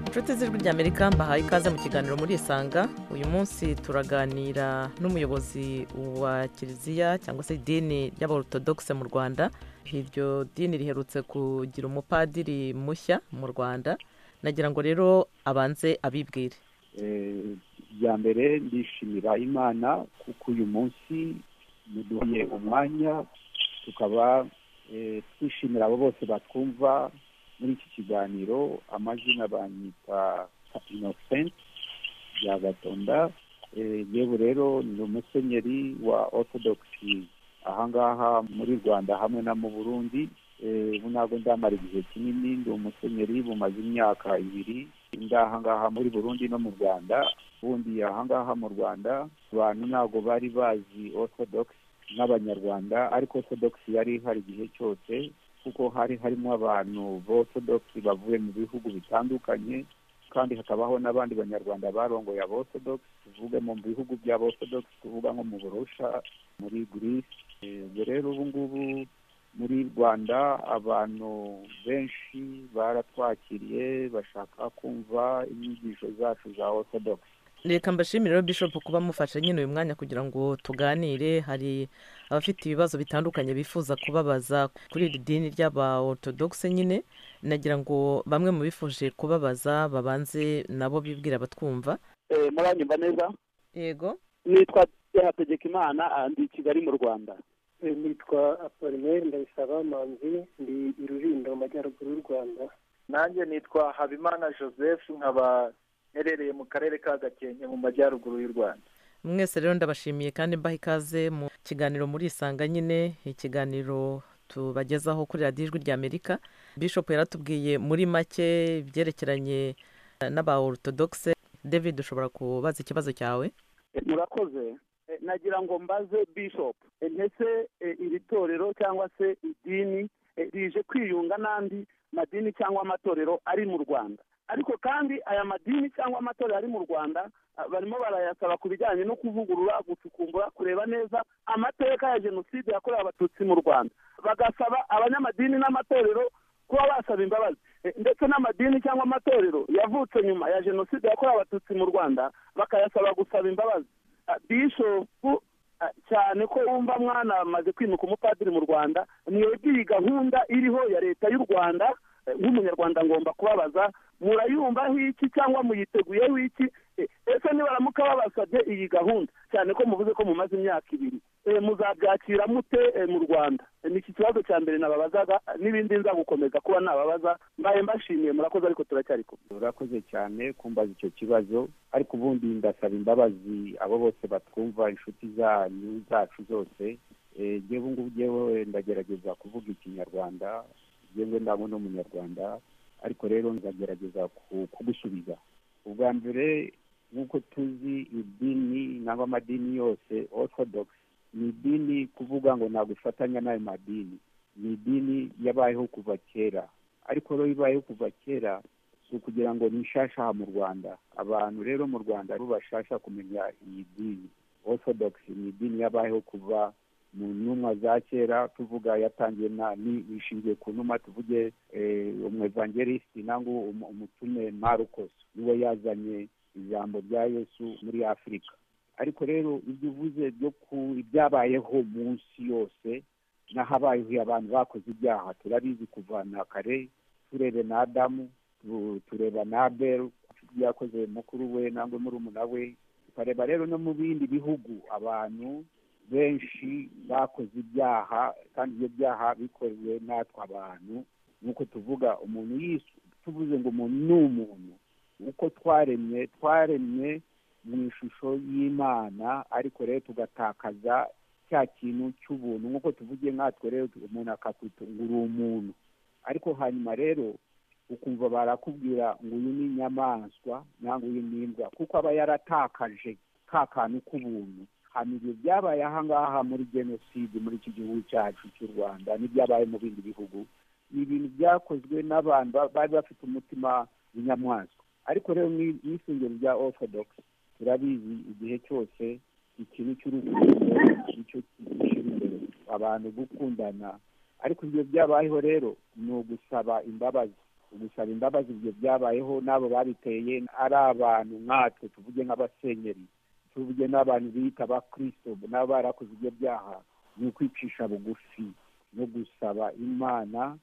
inshuti z'ijwi ry'amerika mbahaye ikaze mu kiganiro muri isanga uyu munsi turaganira n'umuyobozi wa kiliziya cyangwa se idini ry'abaortodogise mu rwanda iryo dini riherutse kugira umupadiri mushya mu rwanda nagira ngo rero abanze abibwire bya mbere ndishimira imana kuko uyu munsi muduhaye umwanya tukaba twishimira abo bose batwumva muri iki kiganiro amazina banyita inosenti bya gatonda yewe rero ni umusenyeri wa ortodogisi ahangaha muri rwanda hamwe na mu burundi ubu ntabwo ndamara igihe kinini ndi umusenyeri bumaze imyaka ibiri ahangaha muri burundi no mu rwanda ubundi ahangaha mu rwanda abantu ntabwo bari bazi ortodogisi n'abanyarwanda ariko ortodogisi yari ihari igihe cyose kuko hari harimo abantu b'ortodogisi bavuye mu bihugu bitandukanye kandi hakabaho n'abandi banyarwanda barongoye ab'ortodogisi tuvuge mu bihugu by'ab'ortodogisi tuvuga nko mu burusha muri girisi ubwo rero ubu ngubu muri rwanda abantu benshi baratwakiriye bashaka kumva inyigisho zacu za ortodogisi reka mbashimire rero bishopu kuba mufashe nyine uyu mwanya kugira ngo tuganire hari abafite ibibazo bitandukanye bifuza kubabaza kuri iri dini ry'aba ortodogise nyine nagira ngo bamwe mu bifuje kubabaza babanze nabo bibwira batwumva muranyumva neza yego nitwa hategeka imana ndi i kigali mu rwanda nitwa apolineri ndabisaba manzi ndi i rulindo mu majyaruguru y'u rwanda nanjye nitwa habimana joseph nkaba herereye mu karere ka gakenke mu majyaruguru y'u rwanda mwese rero ndabashimiye kandi mbaha ikaze mu kiganiro muri isanga nyine ikiganiro tubagezaho kuri radiyo ijwi ry'amerika bishopu yaratubwiye muri make ibyerekeranye n'aba ortodogise david ushobora kubaza ikibazo cyawe murakoze nagira ngo mbaze bishopu ndetse iri torero cyangwa se idini rije kwiyunga n'andi madini cyangwa amatorero ari mu rwanda ariko kandi aya madini cyangwa amatorero ari mu rwanda barimo barayasaba ku bijyanye no kuvugurura gucukumbura kureba neza amateka ya jenoside yakorewe abatutsi mu rwanda bagasaba abanyamadini n'amatorero kuba basaba imbabazi ndetse n'amadini cyangwa amatorero yavutse nyuma ya jenoside yakorewe abatutsi mu rwanda bakayasaba gusaba imbabazi bishopu cyane ko wumva mwana amaze kwimuka umupadiri mu rwanda niyo iyi gahunda iriho ya leta y'u rwanda nk'umunyarwanda ngomba kubabaza murayumvaho iki cyangwa muyiteguyeho iki ese nibaramuka babasabye iyi gahunda cyane ko muvuze ko mumaze imyaka ibiri muzabyakira mute mu rwanda ni iki kibazo cya mbere nababazaga n'ibindi nza gukomeza kuba nababaza mbaye mbashimiye murakoze ariko turacyari kumwe urakoze cyane kumbaza icyo kibazo ariko ubundi ndasaba imbabazi abo bose batwumva inshuti zanyu zacu zose yewe ngubu ngewe ndagerageza kuvuga ikinyarwanda yewe ndabona ni umunyarwanda ariko rero nzagerageza kugusubiza ubwa mbere nk'uko tuzi idini nangwa amadini yose orthodox ni idini kuvuga ngo ntabwo ifatanya n'ayo madini ni idini yabayeho kuva kera ariko rero ibayeho kuva kera si ukugira ngo nishashaha mu rwanda abantu rero mu rwanda bo bashasha kumenya iyi dini orthodox ni idini yabayeho kuva mu ntumwa za kera tuvuga yatangiye nishingiye ku ntumwa tuvuge umwevangelisiti nangwa umutume marcos niwe yazanye ijambo rya yesu muri afurika ariko rero ibyo uvuze byo ku ibyabayeho mu nsi yose n'ahabayeho abantu bakoze ibyaha turabizi kuva na kare turebe na adamu tureba na beru yakoze mukuru we nangwa murumuna we tukareba rero no mu bindi bihugu abantu benshi bakoze ibyaha kandi ibyo byaha bikorewe natwe abantu nk'uko tuvuga umuntu tuvuze ngo umuntu ni umuntu uko twaremye twaremye mu ishusho y'imana ariko rero tugatakaza cya kintu cy'ubuntu nk'uko tuvugiye nkatwe rero umuntu akakwita ngo uri umuntu ariko hanyuma rero ukumva barakubwira ngo uyu ni inyamaswa cyangwa uyu ni imbwa kuko aba yaratakaje ka kantu k'ubuntu hano ibyo byabaye ahangaha muri jenoside muri iki gihugu cyacu cy'u rwanda n'ibyabaye mu bindi bihugu ni ibintu byakozwe n'abantu bari bafite umutima w'inyamaswa ariko rero mu isengero rya orthodox turabizi igihe cyose ikintu cy'urukundo nicyo gishyira imbere abantu gukundana ariko ibyo byabayeho rero ni ugusaba imbabazi gusaba imbabazi ibyo byabayeho n'abo babiteye ari abantu nkatwe tuvuge nk'abasenyeri tuvuge n'abantu bita ba kirisito nabo barakoze ibyo byaha ni ukwicisha bugufi no gusaba imana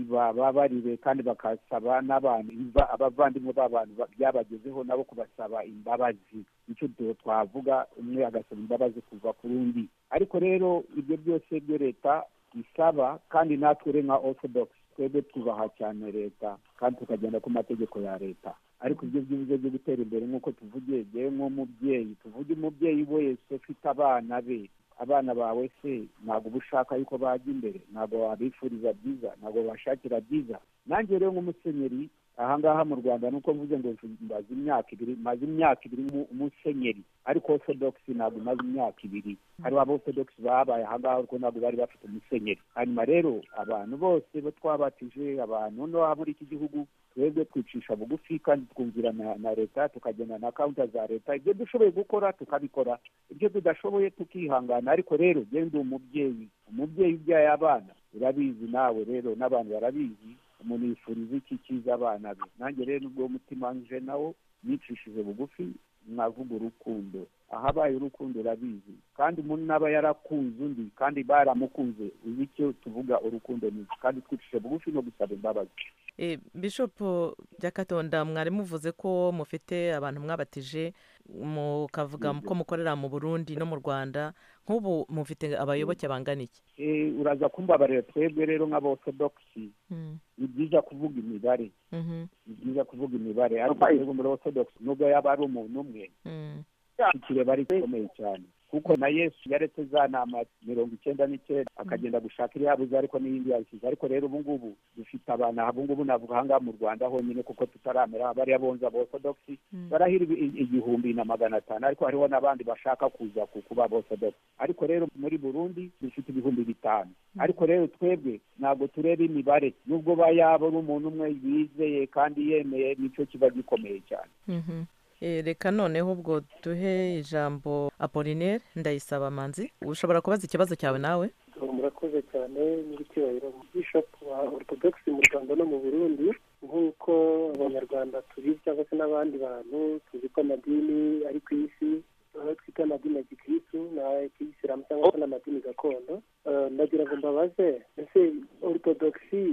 babarire kandi bakasaba n'abantu abavandimwe b'abantu byabagezeho nabo kubasaba imbabazi nicyo twavuga umwe agasaba imbabazi kuva ku rundi ariko rero ibyo byose byo leta isaba kandi natwe nka orthodox twebwe twubaha cyane leta kandi tukagenda ku mategeko ya leta ariko ibyo byuze byo gutera imbere nk'uko tuvugiye yewe nk'umubyeyi tuvuge umubyeyi wese ufite abana be abana bawe se ntabwo uba ushaka yuko bajya imbere ntabwo wabifuriza byiza ntabwo wabashakira byiza nanjye rero nk'umusenyeri ahangaha mu rwanda nuko mvuze ngo maze imyaka ibiri maze imyaka ibiri umusenyeri ariko orthodox ntabwo imaze imyaka ibiri hariho aborthodox babaye ahangaha ariko ntabwo bari bafite umusenyeri hanyuma rero abantu bose bo twabatije abantu no muri iki gihugu twebwe twicisha bugufi kandi twumvira na leta tukagenda na kawunta za leta ibyo dushoboye gukora tukabikora ibyo tudashoboye tukihangana ariko rero genda umubyeyi umubyeyi ubyaye abana urabizi nawe rero n'abantu barabizi umuntu yifuriza iki cyiza abana be nanjye rero n'ubwo mutima nje nawo nicishije bugufi mwavuga urukundo ahabaye urukundo urabizi kandi umuntu aba yarakunze undi kandi baramukunze uzi icyo tuvuga urukundo ni kandi twicishije bugufi no gusaba imbabazi bishopu byakatonda mwari muvuze ko mufite abantu mwabatije mukavuga ko mukorera mu burundi no mu rwanda nk'ubu mufite abayoboke bangana iki uraza kumbabarira twebwe rero nk'aborthodoxi ni byiza kuvuga imibare ni byiza kuvuga imibare ariko twebwe muri orthodox nubwo yaba ari umuntu umwe ikireba ari gikomeye cyane kuko na yesu yaretse za nama mirongo icyenda n'icyenda akagenda gushaka iriyabuze ariko n'iyindi yayishyize ariko rero ubu ngubu dufite abantu abungubu navuga ahangaha mu rwanda honyine kuko tutaramera bariya bonze abosodogisi barahira igihumbi na magana atanu ariko hariho n'abandi bashaka kuza kuba abosodogisi ariko rero muri burundi dufite ibihumbi bitanu ariko rero twebwe ntabwo tureba imibare nubwo bayaba ari umuntu umwe yizeye kandi yemeye nicyo kiba gikomeye cyane reka noneho ubwo duhe ijambo apolinere ndayisaba amanzi ushobora kubaza ikibazo cyawe nawe murakoze cyane n'icyubahiro bishopu wa orthodox mu rwanda no mu burundi nk'uko abanyarwanda tubizi cyangwa se n'abandi bantu tuzi ko amadini ari ku isi aho twita amadini ya gikirisitu n'ay'ikiyisilamu cyangwa se n'amadini gakondo ndagira ngo mbabaze ese orthodoxi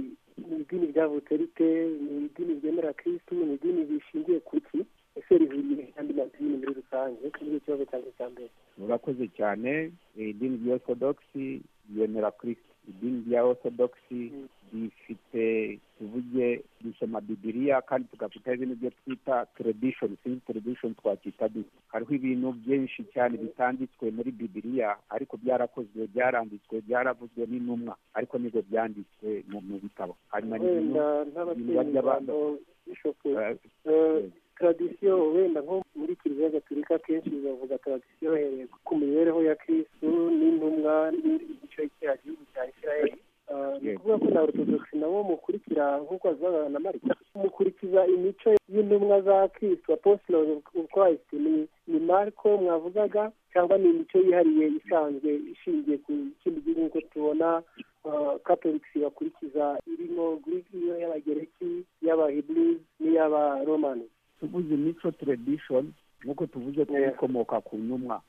ni idini ryavutse rite ni idini ryemera kirisitu ni idini rishingiye ku ki ese rihuriye n'andi madini muri rusange nicyo kibazo cyanjye cya mbere murakoze cyane idini rya orthodoxi yemera kirisiti idini rya orthodoxi rifite tuvuge dusoma bibiriya kandi tugafite ibintu byo twita tradition sinzi tradition twakwita dute hariho ibintu byinshi cyane bitanditswe muri bibiriya ariko byarakozwe byaranditswe byaravuzwe n'intumwa ariko nibwo byanditswe mu bitabo hanyuma n'ibintu bajya abantu tradisiyo wenda nko muri kiliziya gatolika akenshi bavuga tradisiyo bahereye ku mibereho ya kirisitu n'intumwa n'igice cya gihugu cya isirayeli ni ukuvuga ko na orthodoxi nabo mukurikira nk'uko babivuga na marika mukurikiza imico y'intumwa za kirisitu apostolo of christ ni mariko mwavugaga cyangwa ni imico yihariye isanzwe ishingiye ku kindi gihugu nk'uko tubona katoliki bakurikiza irimo guriki y'abagereki y'abahiburizi n'iy'abaromani tuvuze mico tradition nk'uko tuvuze ko bikomoka ku ntumwa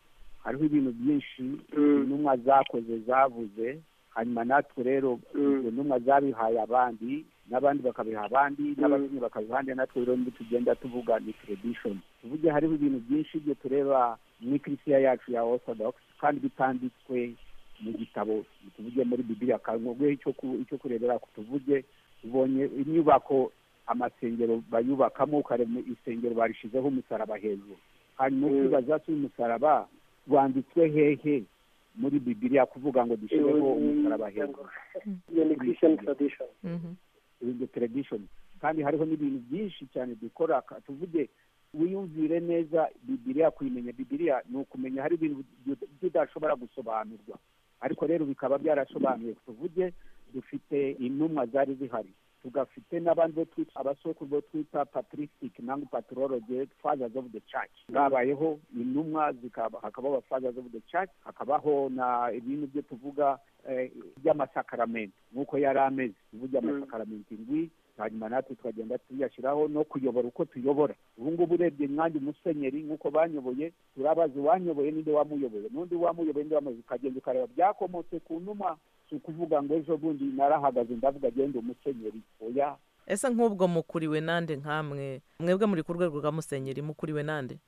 hariho ibintu byinshi intumwa zakoze zavuze hanyuma natwe rero izo ntumwa zabihaye abandi n'abandi bakabiha abandi n'abandi bakabiha abandi natwe rero nibwo tugenda tuvuga ni tradition tuvuge hariho ibintu byinshi ibyo tureba mu ikirisiya yacu ya orthodox kandi bitanditswe mu gitabo tuvuge muri bibiliya kanogwe icyo kurebera tuvuge ubonye inyubako amasengero bayubakamo ukareba isengero barishizeho umusaraba hejuru hanyuma ukibaza se umusaraba wanditswe hehe muri bibiriya kuvuga ngo dushyireho umusaraba hejuru iyo tradition kandi hariho n'ibintu byinshi cyane dukora tuvuge wiyumvire neza bibiriya kuyimenya bibiriya ni ukumenya hari ibintu tudashobora gusobanurwa ariko rero bikaba byarasobanuye tuvuge dufite intumwa zari zihari tugafite n'abandi bo twita abasokuru bo twita patricisitike nangwa patorologe fathers of the church babayeho intumwa hakabaho fathers of the church hakabaho na ibintu byo tuvuga by'amasakaramentu nk'uko yari ameze tuvuge amasakaramentu indwi hanyuma natwe twagenda tuyashyiraho no kuyobora uko tuyobora ubu ngubu urebye nkanjye umusenyeri nk'uko banyoboye turabaza uwanyoboye n'inde wamuyoboye n'undi wamuyoboye n'undi wamuyoboye ukagenda ukareba byakomotse ku numa si ukuvuga ngo ejo bundi narahagaze ndavuga agenda umusenyeri oya ese nk'ubwo mukuriwe nande nkamwe mwebwe muri ku rwego rwa musenyeri mukuriwe nande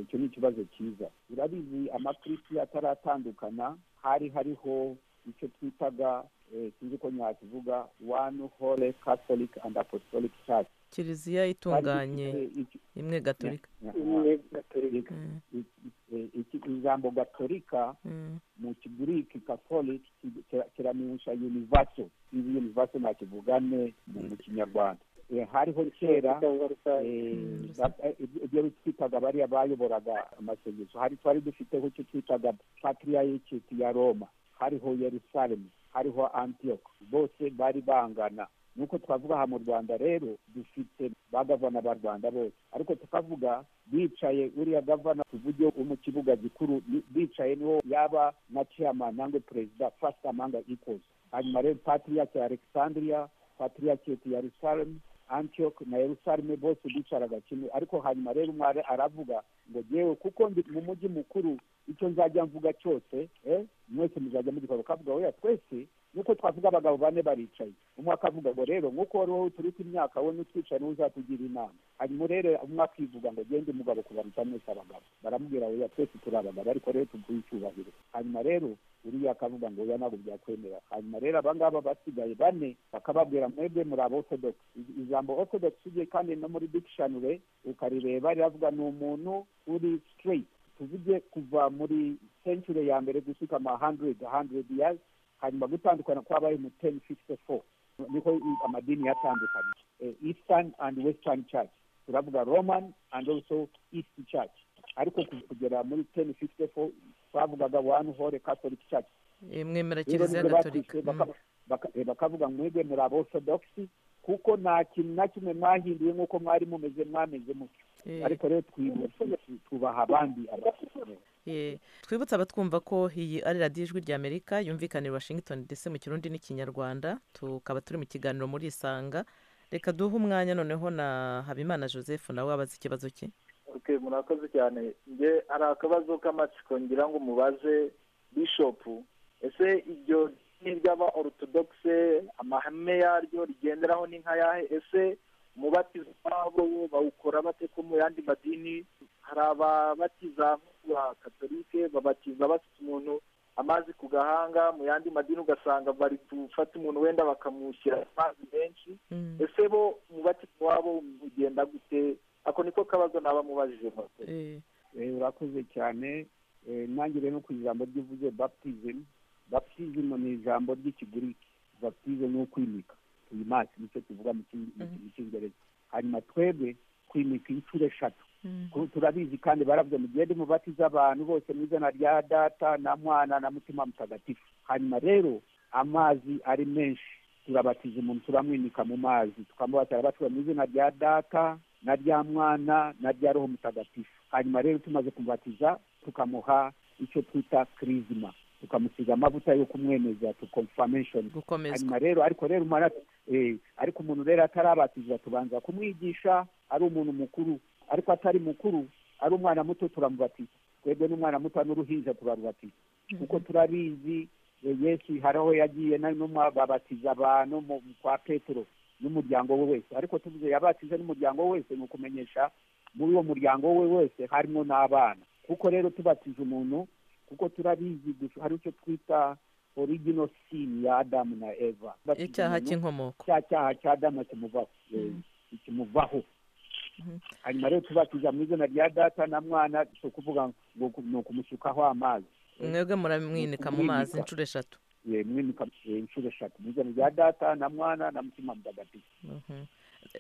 icyo ni ikibazo cyiza urabizi amakirisiya ataratandukana hari hariho icyo twitaga sinzi ko nyakivuga wani hole catholic and apostolic church kiliziya itunganye imwe gatorika imwe gatorika ijambo gatorika mu kigiriki catholic kiramenyesha univaso izi univaso ntakivugane mu kinyarwanda hariho kera ibyo twitaga bariya bayoboraga amasengesho hari twari dufiteho icyo twitaga patiriyayikiti ya roma hariho yerusalemu hariho antiyoko bose bari bangana nuko twavuga aha mu rwanda rero dufite ba gavana ba rwanda bose ariko tukavuga bicaye uriya gavana tuvuge wo mu kibuga gikuru bicaye niho yaba na chairman nangwe perezida fasita amanga ikozi hanyuma rero patiriyake ya alexandria patiriyake ya yerusalemu antioch na yerusalemu bose bicaraga kimwe ariko hanyuma rero umwari aravuga ngo yewe kuko ndi mu mujyi mukuru icyo nzajya mvuga cyose mwese muzajya mugikorwa kavuga weya twese nk'uko twavuga abagabo bane baricaye umwe akavuga ngo rero nk'uko wowe turi imyaka we n'utwicaye niwe uzatugira inama hanyuma rero umwe akivuga ngo gende umugabo kubaruta mwese abagabo baramubwira weya twese turi abagabo ariko rero tuguhe icyubahiro hanyuma rero uriya akavuga ngo oya ntabwo byakwemera hanyuma rero abangaba basigaye bane bakababwira mwebwe muri abo orthodox ijambo orthodox ugiye kandi no muri dictionary ukarireba riravuga ni umuntu uri straight tuvuge kuva muri century ya mbere gushyika ama hundred hundred years hanyuma gutandukana kwabaye mu ten fifty four niko amadini yatandukanye eastern and western church turavuga roman and also east church ariko kugera muri ten fifty four twavugaga one hole catholic church mwemera kiliziya gatolika bakavuga mwebwe muri abosodogisi kuko nta kintu na kimwe mwahinduye nk'uko mwari mumeze mwameze mutyo ariko rero twibutse tubaha abandi twibutse abatwumva ko iyi ari radiyo ijwi rya amerika yumvikanira washington dc mu kirundi n'ikinyarwanda tukaba turi mu kiganiro muri isanga reka duhe umwanya noneho na habimana joseph nawe wabaze ikibazo cye oke murakoze cyane nge hari akabazo k'amatsiko ngira ngo mubaze bishopu ese iryo ni ry'aba orutodogise amahame yaryo rigenderaho ni nka yahe ese umubatizo wabo bawukora bate ko mu yandi madini hari ababatiza ba katolike babatiza bafite umuntu amazi ku gahanga mu yandi madini ugasanga bari gufata umuntu wenda bakamushyira amazi menshi ese bo umubatizo wabo ugenda gute ako niko kabazo naba mubajije urakoze cyane ntangire no ku ijambo ry'uvuze baptizimu baptizimu ni ijambo ry'ikiguriki baptizo ni ukwimika tuyimase nicyo tuvuga mu cyongereza hanyuma twebwe kwimika inshuro eshatu turabizi kandi baravuga mugende mubatiza abantu bose mu izina rya data na mwana na mutima mutagatifu hanyuma rero amazi ari menshi turabatiza umuntu turamwimika mu mazi tukamubatira batuye mu izina rya data na rya mwana na rya roho mutagatifu hanyuma rero tumaze kumubatiza tukamuha icyo twita kirizima tukamusiga amavuta yo kumwemeza tukomfameshoni hanyuma rero ariko rero ariko umuntu rero atarabatiza tubanza kumwigisha ari umuntu mukuru ariko atari mukuru ari umwana muto turamubatiza twebwe n'umwana muto n'uruhinja turarubatiza kuko turabizi yesu hari aho yagiye nanuma babatiza abantu kwa petero n'umuryango we wese ariko tuvuze yabatize n'umuryango we wese ni ukumenyesha muri uwo muryango we wese harimo n'abana kuko rero tubatiza umuntu kuko turabizi gusa hari icyo twita origino sini ya adamu na eva icyaha cy'inkomoko cya cyaha cya adamu kimuvaho kimuvaho hanyuma rero tubatiza mu izina rya data na mwana si ukuvuga ngo ni ukumusukaho amazi mwebwe muramwinika mu mazi inshuro eshatu mwimika inshuro eshatu mu izina rya data na mwana na mutima mutagatifu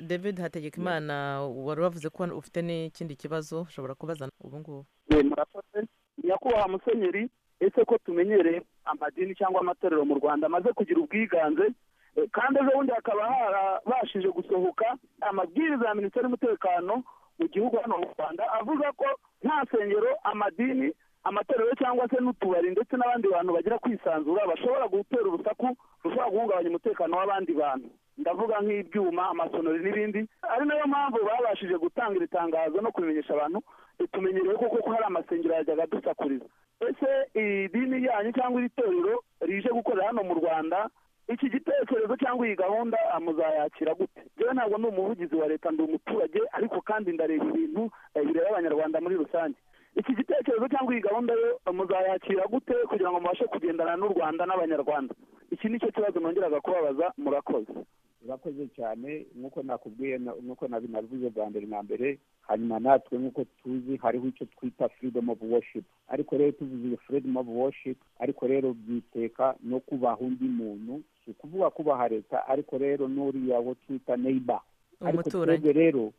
david hategekimana wari wavuze ko ufite n'ikindi kibazo ushobora kubaza ubu ngubu murakoze nyakubahwa musenyeri ese ko tumenyereye amadini cyangwa amatorero mu rwanda amaze kugira ubwiganze kandi ejo bundi hakaba harabashije gusohoka amabwiriza ya minisiteri y'umutekano mu gihugu hano mu rwanda avuga ko nta nsengero amadini amatorero cyangwa se n'utubari ndetse n'abandi bantu bagira kwisanzura bashobora gutera urusaku rushobora guhungabanya umutekano w'abandi bantu ndavuga nk'ibyuma amasonori n'ibindi ari nayo mpamvu babashije gutanga iri tangazo no kubimenyesha abantu ritumenyerewe kuko ko hari amasengero yajyaga adusakuriza ese idini yanyu cyangwa iri torero rije gukorera hano mu rwanda iki gitekerezo cyangwa iyi gahunda muzayakira gute rero ntabwo ni umuvugizi wa leta ndi umuturage ariko kandi ndareba ibintu bireba abanyarwanda muri rusange iki gitekerezo cyangwa iyi gahunda yo muzayakira gute kugira ngo mubashe kugendana n'u rwanda n'abanyarwanda iki ni cyo kibazo nongeraga kubabaza murakoze urakoze cyane nk'uko nakubwiye nk'uko nabinavuze bwa mbere na mbere hanyuma natwe nk'uko tuzi hariho icyo twita freedom of worship ariko rero tuvuze iyo freedom of worship ariko rero byiteka no kubaha undi muntu si ukuvuga kubaha leta ariko rero n'uriya wo twita neiba ariko twebwe rero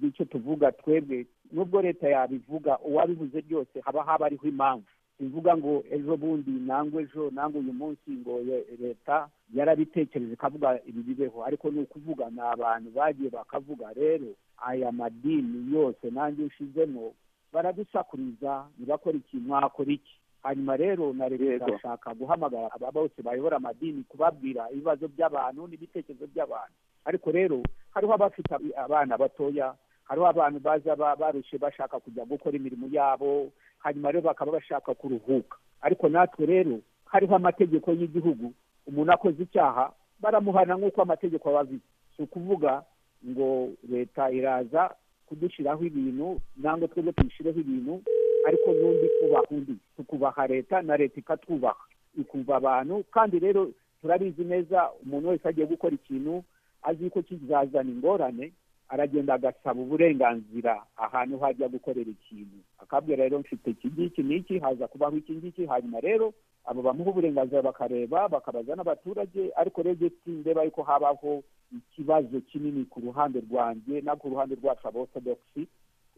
icyo tuvuga twebwe nubwo leta yabivuga uwabivuze byose haba haba ariho impamvu bivuga ngo ejo bundi nangwa ejo nangwa uyu munsi ngo leta yarabitekereje ikavuga ibi bibeho ariko ni ukuvuga ni abantu bagiye bakavuga rero aya madini yose nanjye ushizemo baradusakuriza ntibakore iki mwakora iki hanyuma rero na leta irashaka guhamagara aba bose bayobora amadini kubabwira ibibazo by'abantu n'ibitekerezo by'abantu ariko rero hariho abafite abana batoya hariho abantu baza barushe bashaka kujya gukora imirimo yabo hanyuma rero bakaba bashaka kuruhuka ariko natwe rero hariho amategeko y'igihugu umuntu akoze icyaha baramuhana nk'uko amategeko aba abizi si ukuvuga ngo leta iraza kudushyiraho ibintu nangwa twebwe tuyishyireho ibintu ariko n'undi kubaha undi tukubaha leta na leta ikatwubaha ikumva abantu kandi rero turabizi neza umuntu wese agiye gukora ikintu azi ko kizazana ingorane aragenda agasaba uburenganzira ahantu hajya gukorera ikintu akabwira rero mfite iki ngiki n'iki haza kubaho iki ngiki hanyuma rero abo bamuha uburenganzira bakareba bakabaza n'abaturage ariko rero igihe tindeba yuko habaho ikibazo kinini ku ruhande rwanjye no ku ruhande rwacu aborthodoxi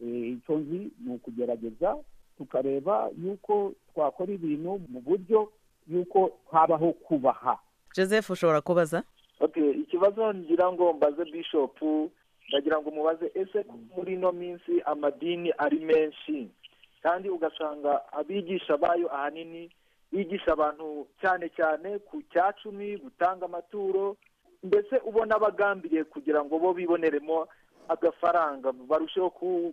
icyo nzi ni ukugerageza tukareba yuko twakora ibintu mu buryo yuko habaho kubaha joseph ushobora kubaza ikibazo ngira ngo mbaze bishopu ndagira ngo umubaze ese muri ino minsi amadini ari menshi kandi ugasanga abigisha bayo ahanini bigisha abantu cyane cyane ku cya cumi gutanga amaturo ndetse ubona bagambiriye kugira ngo bo biboneremo agafaranga barusheho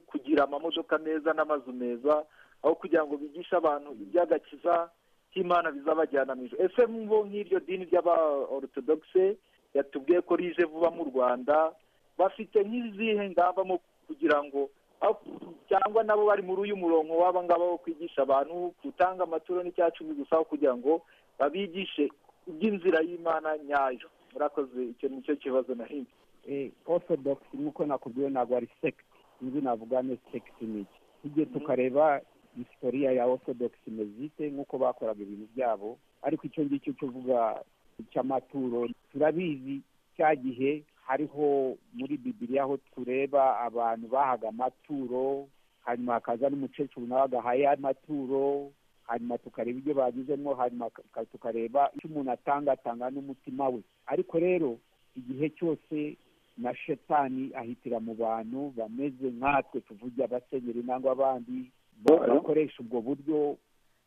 kugira amamodoka meza n'amazu meza aho kugira ngo bigishe abantu iby'agakiza k'imana bizabajyana ijoro ese mbo nk'iryo dini ry'abaortodogise yatubwiye ko rije vuba mu rwanda bafite nk'izihe ngamba mu kugira ngo cyangwa nabo bari muri uyu murongo waba ngaba wo kwigisha abantu gutanga amaturo n'icyacu gusa kugira ngo babigishe iby'inzira y'imana nyayo murakoze icyo ni cyo kibazo nahinze orthodox nk'uko nakubwiye ntabwo ari sekiti inzu navuga ni sekiti n'iki tujye tukareba isitoriya ya orthodox mezite nk'uko bakoraga ibintu byabo ariko icyo ngicyo tuvuga cy'amaturo turabizi cya gihe hariho muri bibiriya aho tureba abantu bahaga amaturo hanyuma hakaza n'umukecuru nawe agahaye amaturo hanyuma tukareba ibyo bagizemo hanyuma tukareba icyo umuntu atanga atanga n'umutima we ariko rero igihe cyose na shetani ahitira mu bantu bameze nkatwe tuvuge abasenyeri nangwa abandi bakoresha ubwo buryo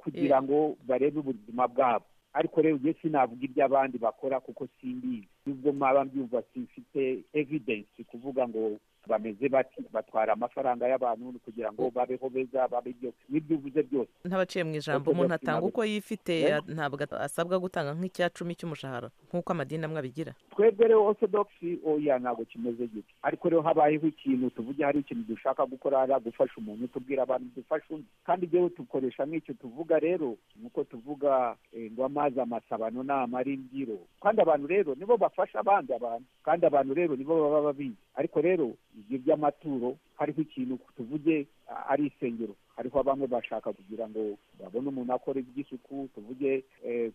kugira ngo barebe ubuzima bwabo ariko rero ugiye sinavuga ibyo abandi bakora kuko simbizi nubwo mwaba mbyumva simfite evidensi kuvuga ngo bameze bati batwara amafaranga y'abantu kugira ngo babeho beza babe byose n'ibyo uvuze byose ntabaciye mu ijambo umuntu atanga uko yifite ntabwo asabwa gutanga nk'icya cumi cy'umushahara nk'uko amadini amwe abigira twebwe rero orthodoxy oya ntabwo kimeze gito ariko rero habayeho ikintu tuvuge hari ikintu dushaka gukora hari gufasha umuntu tubwira abantu dufashe undi kandi rero dukoresha nk'icyo tuvuga rero nuko tuvuga ngo amazi amasabano ni amarimbyiro kandi abantu rero nibo bafasha abandi abantu kandi abantu rero nibo baba babizi ariko rero ibyo by'amaturo hariho ikintu tuvuge ari isengero hariho bamwe bashaka kugira ngo babone umuntu akora iby'isuku tuvuge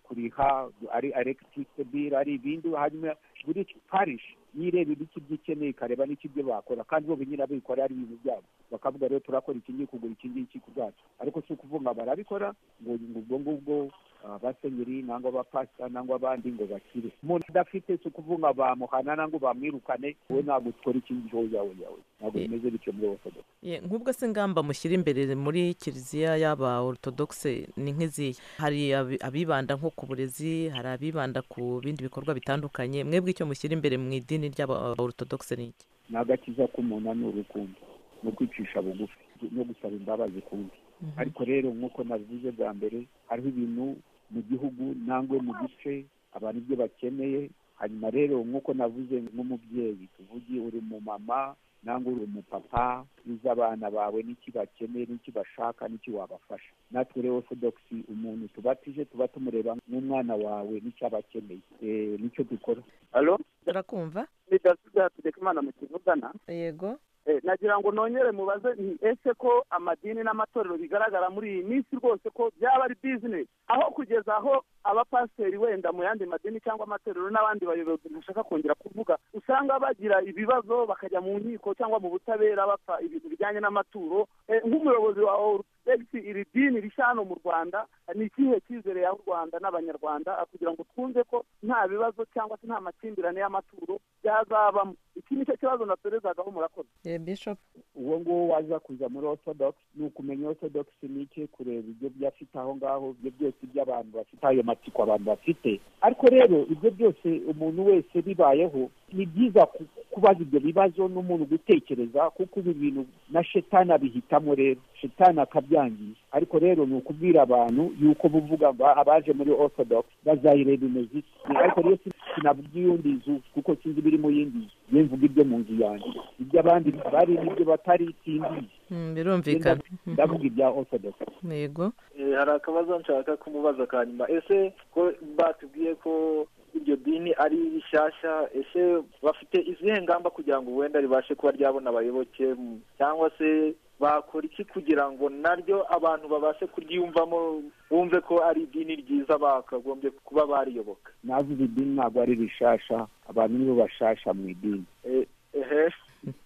kuriha ari elegitirisite biro ari ibindi hanyuma buri parishi yireba ibiki by'ikeneye ikareba n'ikibyo bakora kandi bo nyine bikora ari ibintu byabo bakavuga rero turakora iki ngiki kugura iki ngiki ku bwacu ariko si ukuvuga barabikora ngo ubwo ngubwo abasenyeri nangwa abapasita nangwa abandi ngo bakire umuntu udafite si ukuvuga ngo bamuhana nangwa bamwirukane wowe ntabwo ukora ikindi hoya hoya hoya ntabwo bimeze bityo muri orthodoxe Ye, nk'ubwo se ingamba mushyira imbere muri kiliziya y'aba orthodoxe ni nk'izihe hari abi- abibanda nko ku burezi hari abibanda ku bindi bikorwa bitandukanye mwebwe icyo mushyira imbere mu idini ry'aba orthodoxe ni iki ni agakiza k'umuntu ni urukundo ni ukwicisha bugufi no gusaba imbabazi kundi ariko rero nk'uko nabivuze bwa mbere hariho ibintu mu gihugu nangwe mu gice abantu ibyo bakeneye hanyuma rero nk'uko navuze nk'umubyeyi tuvuge uri mu mama nangwa uri umupapa uzi abana bawe n'iki bakeneye n'iki bashaka n'iki wabafasha natwe rero orthodoxi umuntu tuba tije tuba tumureba nk'umwana wawe n'icyo aba akeneye Eh, nicyo dukora alo turakumva ni david hategekimana mu kivugana yego Eh, nagira ngo nongere mubaze nti ese ko amadini n'amatorero bigaragara muri iyi minsi rwose ko byaba ari bizinesi aho kugeza aho abapasiteri wenda mu yandi madini cyangwa amatorero n'abandi bayobozi ntashaka kongera kuvuga usanga bagira ibibazo bakajya mu nkiko cyangwa mu butabera bapfa ibintu bijyanye n'amaturo Eh, nk'umuyobozi wa orutodegisi iri dini rishya hano mu rwanda ni ikihe cyizere yaha u rwanda n'abanyarwanda Ah, kugira ngo twumve ko nta bibazo cyangwa se nta makimbirane y'amaturo byazabamo iki ni cyo kibazo natorezagaho murakoze Eh, bishop uwo nguwo waza kuza muri orthodox ni ukumenya orthodox ni iki kureba ibyo byafite aho ngaho ibyo byose by'abantu bafite ayo matsiko abantu bafite ariko rero ibyo byose umuntu wese bibayeho ni byiza ku- kubaza ibyo bibazo n'umuntu gutekereza kuko ibi bintu na shetani abihitamo rero shetani akabyangiza ariko rero ni ukubwira abantu yuko buvuga ngo "Ah, abaje muri orthodox bazayireba imeze iki ariko rero si- sinabwiye undi nzu kuko sinzi ibiri mu yindi nzu ye mvuga ibyo mu nzu yanjye ibyo abandi bari n'ibyo batari sindizi Mm, birumvikana ndavuga ibya orthodox yego Eh, hari akabazo nshaka kumubaza ka nyuma ese ko batubwiye ko iryo dini ari rishyashya ese bafite izihe ngamba kugira ngo wenda ribashe kuba ryabona abayoboke mu- cyangwa se bakora iki kugira ngo naryo abantu babashe kuryiyumvamo bumve ko ari idini ryiza bakagombye kuba bariyoboka navuze idini ntabwo ari rishasha abantu nibo bashasha mu idini Eh, ehe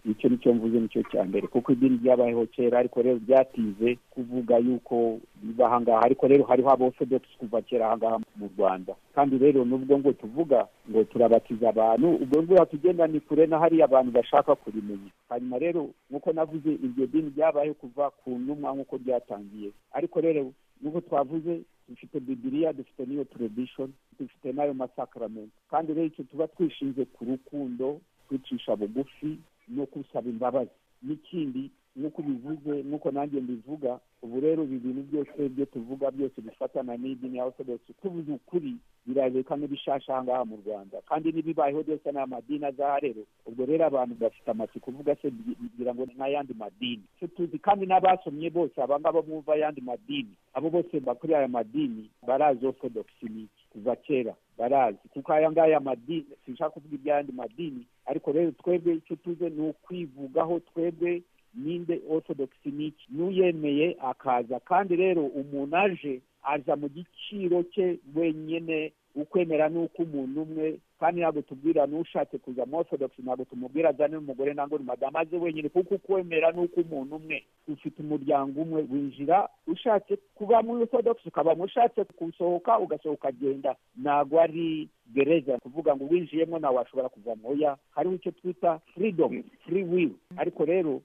icyo nicyo mvuze nicyo cya mbere kuko idini ryabayeho kera ariko rero ryatize kuvuga yuko biba ahangaha ariko rero hariho aborthodox kuva kera ahangaha mu rwanda kandi rero nubwo ngo tuvuga ngo turabatiza abantu ubwo ngo tugenda ni kure na hariya abantu bashaka kurimenya hanyuma rero nk'uko navuze iryo dini ryabayeho kuva ku ntumwa nk'uko ryatangiye ariko rero nk'uko twavuze dufite bibiriya dufite n'iyo tradition dufite n'ayo masakaramento kandi rero icyo tuba twishinze ku rukundo kwicisha bugufi no gusaba imbabazi n'ikindi nk'uko ubivuze nk'uko nanjye mbivuga ubu rero ibi bintu byose byo tuvuga byose bifatana n'idini ya orthodox tuvuze ukuri birareka n'ibishasha aha ngaha mu rwanda kandi n'ibibayeho byose ni amadini azaha rero ubwo rero abantu bafite amatsiko uvuga se bi- bigira ngo ni nk'ayandi madini Twe tuzi kandi n'abasomye bose abangaba bumva ayandi madini abo bose bakorera aya madini barazi orthodox ni iki kuva kera barazi kuko aya ngaya madini sinshaka kuvuga iby'ayandi madini ariko rero twebwe icyo tuze ni ukwivugaho twebwe ninde orthodox ni iki n'uyemeye akaza kandi rero umuntu aje aza mu giciro cye wenyine ukwemera ni ukw'umuntu umwe kandi ntabwo tubwira n'ushatse kuza mu orthodox ntabwo tumubwira azane n'umugore ntabwo ni madamu aze wenyine kuko ukwemera ni ukw'umuntu umwe ufite umuryango umwe winjira ushatse kuba muri orthodox ukabamo ushatse gusohoka ugasohoka agenda ntabwo ari gereza kuvuga ngo winjiyemo nawe washobora kuvamo oya hariho icyo twita freedom free will ariko rero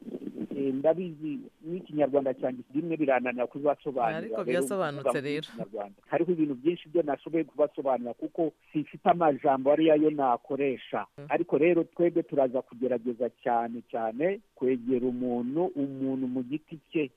eh, ndabizi n'ikinyarwanda cyanjye rimwe birananira kubibasobanurira Ariko rero byasobanutse kuvuga mu rero. Kinyarwanda. hariho ibintu byinshi byo nashoboye kubasobanura kuko simfite amajambo ariyo yo nakoresha ariko rero twebwe turaza kugerageza cyane cyane kwegera umuntu umuntu mu giti cye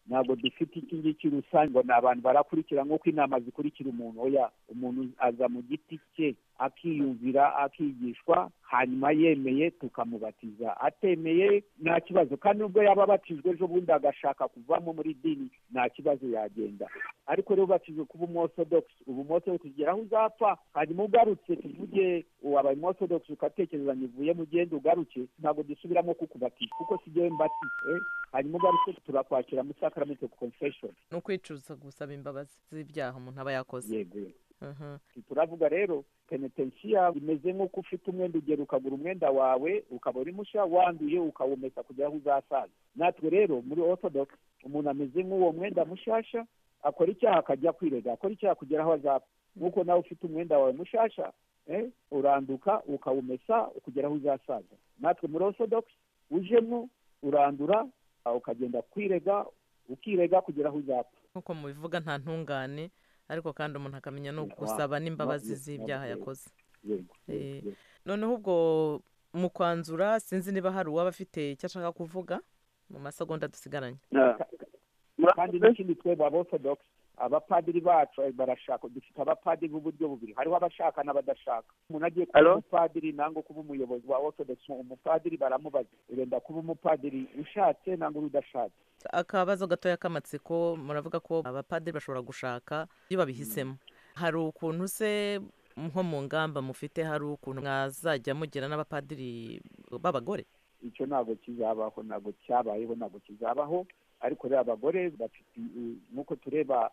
ntabwo dufite iki ngiki rusange ngo ni abantu barakurikira nk'uko inama zikurikira umuntu oya umuntu aza mu giti cye akiyumvira akigishwa hanyuma yemeye tukamubatiza atemeye nta kibazo kandi nubwo yaba abatijwe ejo bundi agashaka kuvamo muri dini nta kibazo yagenda ariko rero batijwe kuba umorthodox ubu umorthodox ugera aho uzapfa hanyuma ugarutse tuvuge wabaye umorthodox ugatekereza ngo ivuyemo ugende ugaruke ntabwo dusubiramo kukubatisha kuko si jyewe mbatise hanyuma ugarutse turakwakira mu sacrament of confession ni ukwicuza gusaba imbabazi z'ibyaha umuntu aba yakoze yego Mhm. turavuga rero penetensiya imeze nk'uko ufite umwenda ugera ukagura umwenda wawe ukaba uri mushya wanduye ukawumesa kugera aho uzasaza natwe rero muri orthodox umuntu ameze nk'uwo mwenda mushyashya akora icyaha akajya kwirega akora icyaha kugera aho azapfa nk'uko nawe ufite umwenda wawe mushasha uranduka ukawumesa ukugera aho uzasaza natwe muri orthodoxe ujemo urandura ukagenda kwirega ukirega kugera aho uzapfa nk'uko mubivuga nta ntungane ariko kandi umuntu akamenya no gusaba n'imbabazi z'ibyaha yakoze noneho ubwo mu kwanzura sinzi niba hari uwaba afite icyo ashaka kuvuga mu masegonda dusigaranye kandi n'ikindi twebwe abotodogisi abapadiri bacu barashaka dufite abapadiri b'uburyo bubiri hariho abashaka n'abadashaka umuntu agiye kuba umupadiri nangwa kuba umuyobozi wa orthodox umupadiri baramubaza urenda kuba umupadiri ushatse nangwa udashatse akabazo gatoya k'amatsiko muravuga ko abapadiri bashobora gushaka iyo babihisemo hari ukuntu se nko mu ngamba mufite hari ukuntu mwazajya mugira n'abapadiri b'abagore icyo ntabwo kizabaho ntabwo cyabayeho ntabwo kizabaho ariko rero abagore bafite nk'uko tureba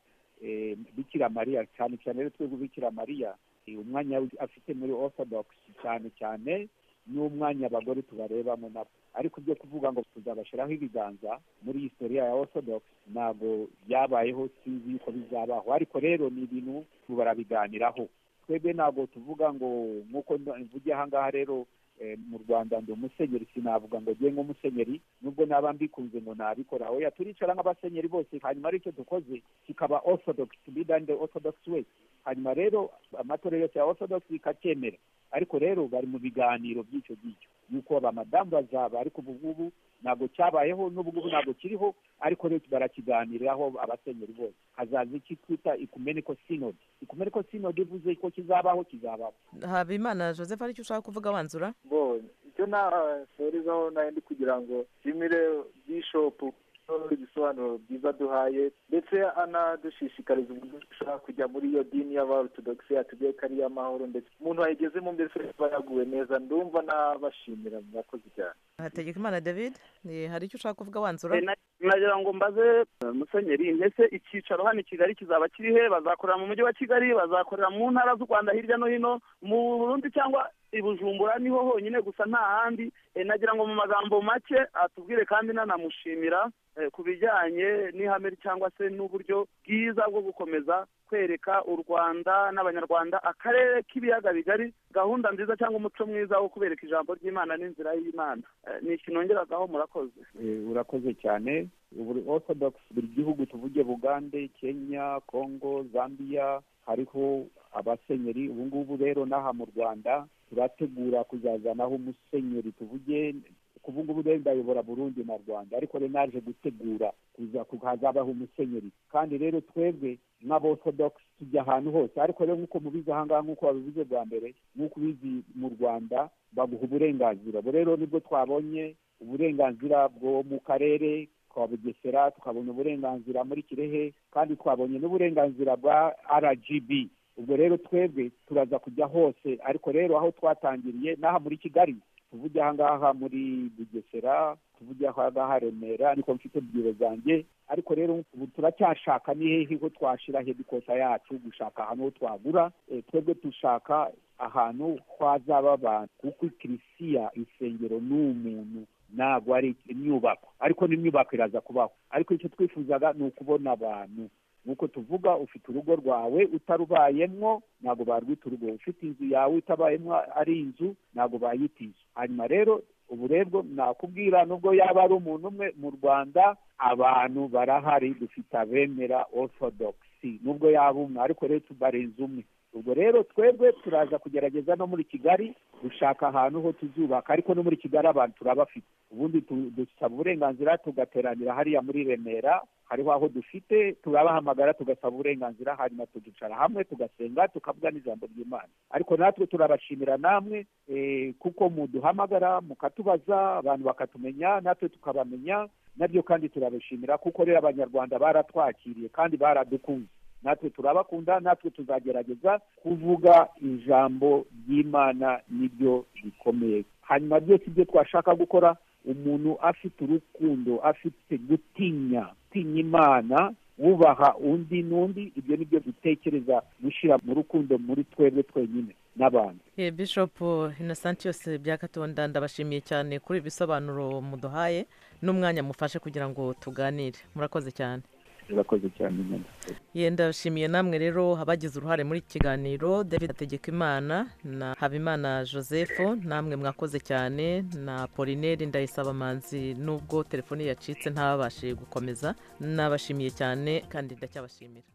bikira mariya cyane cyane rero twebwe bikira mariya umwanya afite muri orthodox cyane cyane n'umwanya abagore tubarebamo nabo ariko ibyo kuvuga ngo tuzabashyiraho ibiganza muri historiya ya orthodox ntabwo byabayeho sinzi yuko bizabaho ariko rero ni ibintu barabiganiraho twebwe ntabwo tuvuga ngo nk'uko mvuge aha ngaha rero mu rwanda ndi umusenyeri sinavuga ngo njye nk'umusenyeri nubwo naba mbikunze ngo nabikora oya turicara nk'abasenyeri bose hanyuma aricyo dukoze kikaba orthodox bidani the orthodox way hanyuma rero amatora yose ya orthodox ikacyemera ariko rero bari mu biganiro by'icyo ngicyo yuko abamadamu bazaba ariko ubu ngubu ntabwo cyabayeho n'ubu ngubu ntabwo kiriho ariko rero barakiganiraho abasenyeri bose hazaza iki twita ikumeneko sinodi ikumeneko sinodi ivuze ko kizabaho kizabaho habimana joseph aricyo ushaka kuvuga wanzura bo icyo nasorezaho ndi kugira ngo nshimire bishopu ibisobanuro byiza duhaye ndetse anadushishikariza uburyo dushobora kujya muri iyo dini y'abarutodogisi yatubwiye ko ari iy'amahoro ndetse umuntu wayigezemo mbese aba yaguwe neza ndumva n'abashimira murakoze cyane hategekimana david hari icyo ushaka kuvuga wanzura nagira ngo mbaze musenyeri ndetse icyicaro hano i kigali kizaba kirihe bazakorera mu mujyi wa kigali bazakorera mu ntara z'u rwanda hirya no hino mu burundi cyangwa i bujumbura niho honyine gusa nta handi nagira ngo mu magambo make atubwire kandi nanamushimira ku bijyanye n'ihame cyangwa se n'uburyo bwiza bwo gukomeza kwereka u rwanda n'abanyarwanda akarere k'ibiyaga bigari gahunda nziza cyangwa umuco mwiza wo kubereka ijambo ry'imana n'inzira y'imana ni ikintu ngeragaho murakoze urakoze cyane buri orthodox buri gihugu tuvuge bugande kenya kongo zambia hariho abasenyeri ubu ngubu rero n'aha mu rwanda turategura kuzazanaho umusenyeri tuvuge kuva ngubu rero ndayobora burundi na rwanda ariko rero naje gutegura hazabaho umusenyeri kandi rero twebwe nk'aborthodox tujya ahantu hose ariko rero nk'uko mubizi ahangaha nk'uko babivuze bwa mbere nk'uko ubizi mu rwanda baguha uburenganzira ubu rero nibwo twabonye uburenganzira bwo mu karere ka bugesera tukabona uburenganzira muri kirehe kandi twabonye n'uburenganzira bwa rgb ubwo rero twebwe turaza kujya hose ariko rero aho twatangiriye n'aha muri kigali tuvuge ahangaha muri bugesera tuvuge ahangaha remera niko mfite ebyiri zanjye ariko rero ubu turacyashaka ni hehe ko twashyira hedikosa yacu gushaka ahantu ho twagura twebwe dushaka ahantu twazaba abantu kuko ikirisiya insengero ni umuntu ntabwo ari imyubako ariko n'imyubako iraza kubaho ariko icyo twifuzaga ni ukubona abantu nk'uko tuvuga ufite urugo rwawe utarubayemwo ntabwo barwita urugo ufite inzu yawe itabayemo ari inzu ntabwo bayita inzu hanyuma rero uburebwo nakubwira nubwo yaba ari umuntu umwe mu rwanda abantu barahari dufite abemera orthodoxy nubwo yaba umwe ariko rero tubarenze umwe ubwo rero twebwe turaza kugerageza no muri kigali gushaka ahantu ho tuzubaka ariko no muri kigali abantu turabafite ubundi dusaba uburenganzira tugateranira hariya muri remera hariho aho dufite turabahamagara tugasaba uburenganzira hanyuma tukicara hamwe tugasenga tukavuga n'ijambo ry'imana ariko natwe turabashimira namwe kuko muduhamagara mukatubaza abantu bakatumenya natwe tukabamenya nabyo kandi turabashimira kuko rero abanyarwanda baratwakiriye kandi baradukunze natwe turabakunda natwe tuzagerageza kuvuga ijambo ry'imana nibyo bikomeye hanyuma byose ibyo twashaka gukora umuntu afite urukundo afite gutinya gutinya imana wubaha undi n'undi ibyo ni byo dutekereza gushyira mu rukundo muri twebwe twenyine n'abantu bishopu innocent yose byakatonda ndabashimiye cyane kuri ibisobanuro muduhaye n'umwanya mufashe kugira ngo tuganire murakoze cyane urakoze cyane nyine yenda ndashimiye namwe rero abagize uruhare muri iki kiganiro david hategekimana na habimana joseph namwe mwakoze cyane na polineri ndayisabamanzi nubwo telefoni yacitse ntabashe gukomeza nabashimiye cyane kandi ndacyabashimira